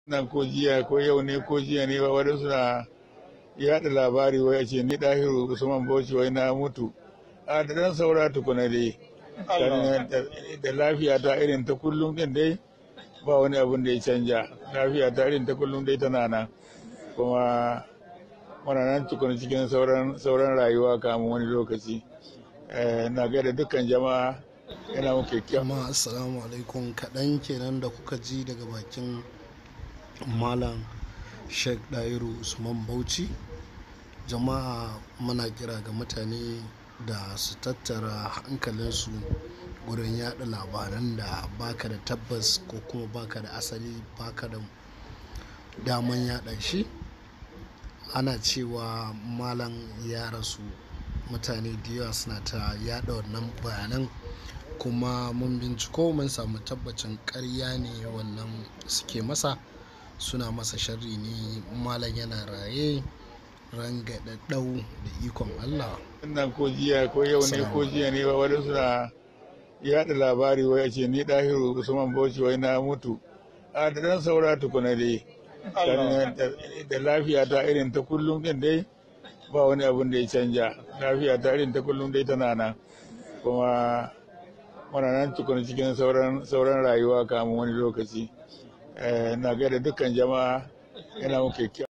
nan ko jiya ko yau ne ko jiya ne ba wani suna yaɗa labari wai a ce ni ɗahiru usman bauchi wai na mutu a da dan saura tukuna dai da lafiya ta irin ta kullum din dai ba wani abun da ya canja lafiya ta irin ta kullum dai tana nan kuma muna nan tukuna cikin sauran rayuwa kamun wani lokaci na gaida dukkan jama'a yana muke kyau jama'a assalamu alaikum kaɗan kenan da kuka ji daga bakin malam sheikh dairu usman bauchi jama'a muna kira ga mutane da su tattara hankalinsu gurin yada labaran da baka da tabbas ko kuma baka da asali baka da daman yada shi ana cewa malam ya rasu mutane da yawa suna ta yada wannan bayanan kuma mun binciko mun samu tabbacin karya ne wannan suke masa suna masa sharri ne malam yana raye rangadadau da ikon Allah. nan ko jiya ko yau ne ko jiya ne ba wani suna yaɗa labari wai a ce ni ɗahiru usman bauchi wai na mutu a da dan saura tukuna dai da lafiya ta irin ta kullum din dai ba wani abun da ya canja lafiya ta irin ta kullum dai tana nan kuma muna nan tukuna cikin sauran rayuwa kamun wani lokaci na gaida dukkan jama'a yana muke kyau